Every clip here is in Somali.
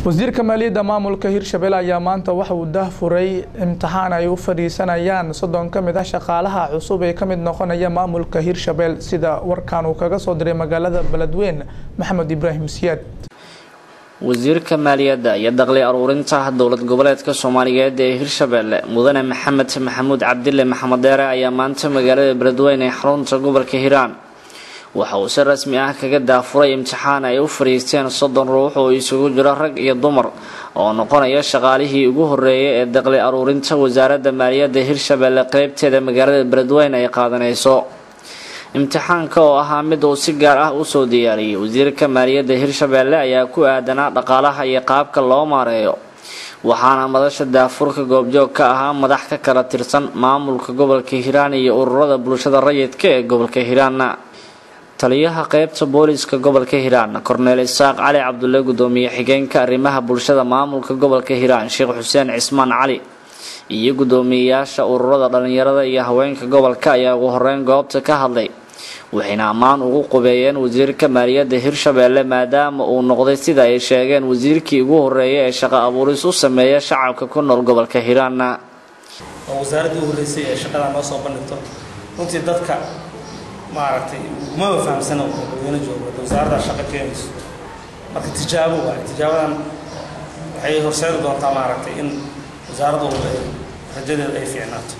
wasiirka maaliyadda maamulka hirshabelle ayaa maanta waxa uu daahfuray imtixaan ay u fadhiisanayaan soddon ka mid ah shaqaalaha cusub ee ka mid noqonaya maamulka hirshabelle sida warkan uu kaga soo diray magaalada beledweyn maxamed ibraahim siyaad wasiirka maaliyadda iyo daqli aruurinta dowlad goboleedka soomaaliyeed ee hirshabelle mudane maxamed maxamuud cabdile maxamed deere ayaa maanta magaalada beledweyn ee xarunta gobolka hiiraan waxa uu si rasmi ah kaga daafuray imtixaan ay u fadhiisteen soddon ruux oo isugu jiro rag iyo dumar oo noqonaya shaqaalihii ugu horeeyay ee daqli aruurinta wasaaradda maaliyadda hirshabelle qeybteeda magaalada beledweyn ay qaadanayso imtixaanka oo ahaa mid uu si gaar ah usoo diyaariyey wasiirka maaliyadda hirshabelle ayaa ku aadanaa dhaqaalaha iyo qaabka loo maareeyo waxaana madasha daafurka goobjoog ka ahaa madax ka kala tirsan maamulka gobolka hiiraan iyo ururada bulshada rayidka ee gobolka hiiraanna taliyaha qeybta booliska gobolka hiiraan korneel isaaq cali cabdulle gudoomiye xigeenka arrimaha bulshada maamulka gobolka hiiraan sheekh xuseen cismaan cali iyo gudoomiyeyaasha ururada dhalinyarada iyo haweenka gobolka ayaa ugu horeyn goobta ka hadlay waxayna ammaan ugu qubeeyeen wasiirka maaliyadda hirshabelle maadaama uu noqday sida ay sheegeen wasiirkii ugu horeeyay ee shaqo abuuris u sameeya shacabka ku nool gobolka hiiraanna oo wasaaradda u horreysay ee shaqada noo soo bandhigto runtii dadka maaragtay umaba fahamsana dadweyne joogo wasaaradda shaqo keenayso marka tijaabo waaye tijaabadan waxay horseedi doontaa maaragtay in wasaaraddu ay rajadeeda ay fiicnaato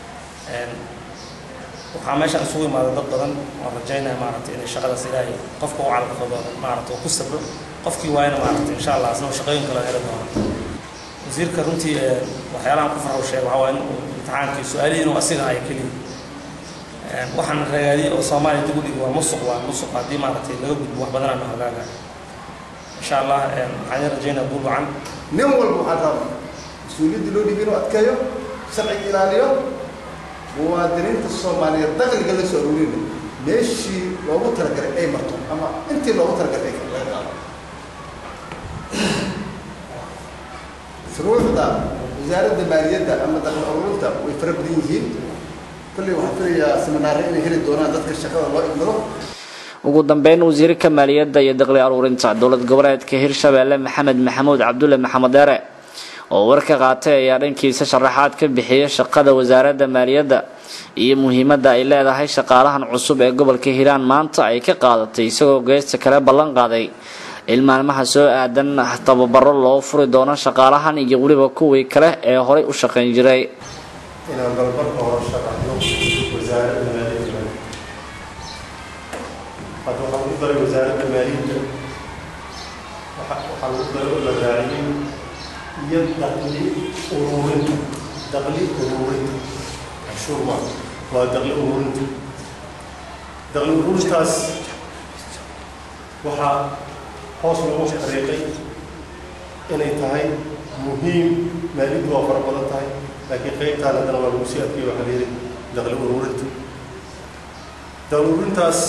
waxaa meeshaan isugu imaada dad badan oo rajaynaya maaragtay inay shaqadaas ilaahay qofka u calaqado maaragtay oo ku sabro qofkii waayna maaragtay insha allah asna shaqooyin kale heli doona wasiirka runtii waxyaalahan ku farxo sheega waxaa waa in imtixaankii su-aalihii inuu asiga ay keliya waxaan ragaadiyey oo soomaaliya dib u dhigi waa musuq waa musuq haddii maaragtay laga gudbo wax badan aanu hagaaga insha allah waxaan idin rajaynaa guul wacan nin walba waxaan rabaa mas-uuliyaddii loo dhibi inuu adkeeyo sharciga ilaaliyo muwaadiniinta soomaaliyeed dakhliga la soo aruurina meeshii loogu talagalay ay marto ama intii loogu talagalay ay laga qaado shuruucda wasaaradda maaliyadda ama dakhli aruurinta way fara badan yihiin kolley waxaan filayaa seminaare inay heli doonaan dadka shaqada loo igmado ugu dambeyn wasiirka maaliyadda iyo daqli aruurinta dowlad goboleedka hirshabelle maxamed maxamuud cabdulle maxamed deere oo warka qaatay ayaa dhankiisa sharaxaad ka bixiyay shaqada wasaaradda maaliyadda iyo muhiimadda ay leedahay shaqaalahan cusub ee gobolka hiiraan maanta ay ka qaadatay isagoo geesta kale ballan qaaday in maalmaha soo aadan tababaro loo furi doono shaqaalahan iyo weliba kuwii kale ee horay u shaqayn jiray inaan balbarka hore shaqayno wasaaradda maaliyadda hadda waxaa lagu daray wasaaradda maaliyadda waxaa lagu daray oo la raaciyey iyo daqli ururinta daqli ururinta cashuur ma waa daqli ururinta daqli ururintaas waxaa hoos loogu xariiqay inay tahay muhiim maaliyaddu waa fara badan tahay laakiin qaybtaan haddana waa lagu sii adkeeyo waxaa la yidhi daqli ururinta daqli ururintaas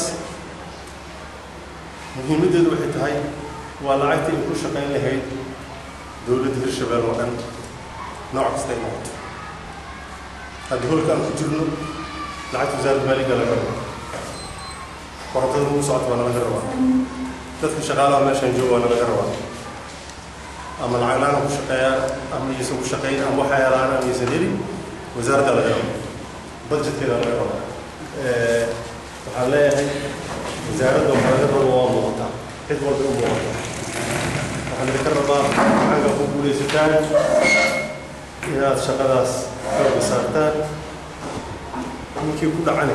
muhiimaddeedu waxay tahay waa lacagtii ay ku shaqayn lahayd dowladda hirshabelle oo dhan nooc kasta ay noqoto hadda hoolka aan ku jirno lacagta wasaaradda maaliga laga rabo korontada ugu socota waa nalaga rabaa dadka shaqaalaha meeshaan jooga waa nalaga rabaa ama lacag la-aan ku shaqeeyaan ama iyaysan ku shaqayn ama waxa helaan ama iyaysan helin wasaaradda laga rabo budgetkeeda laga rabo waxaan leeyahay wasaaradda waxa laga rabo waa muuqataa cid walba u muuqataa waxaan idinka rabaa xagga ku guulaysataan inaad shaqadaas xooga saartaan ninkii ku dhacani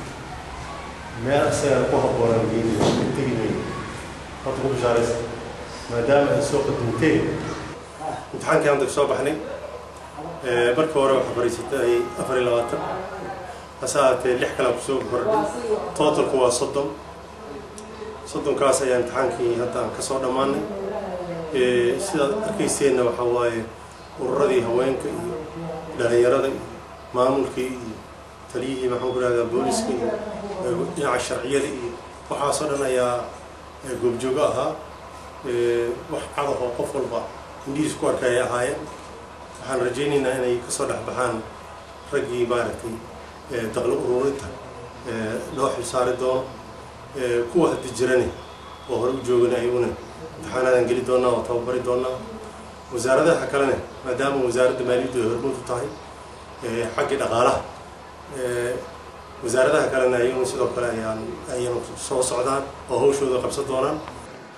meel isagaan ku habboonaan geenaya tegi mayno horta ku bishaaraysa maadaama ay soo qadimteen imtixaankii aan soo baxnay marka hore waxaa fariisatay afar iyo labaatan hase ahaatee lix kale kusoo kordhay totalku waa soddon soddonkaas ayaa imtixaankii hadda aan kasoo dhammaanay sidaad arkayseenna waxaa waaye ururadii haweenka iyo dhalinyarada iyo maamulkii iyo taliyihii maxaan ku rahdaa booliska iyo dhinaca sharciyada iyo waxaasoo dhan ayaa goobjoogo ahaa wax cadahoo qof walba indhihiis ku arkay ay ahaayeen waxaan rajaynaynaa inay kasoo dhex baxaan raggii maaragtay daqli ururinta loo xilsaari doono kuwa haddi jirane oo hore u joogana ayaguna imtixaanaadaan geli doonaa oo tababari doonaa wasaaradaha kalena maadaama wasaaradda maaliyaddu ay hormuud u tahay xaggii dhaqaalaha wasaaradaha kalena ayaguna sidoo kale ayaan ayanu soo socdaan oo hawshooda qabsan doonaan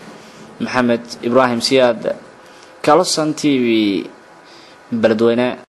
maxamed ibraahim siyaad kalosan t v beledweyne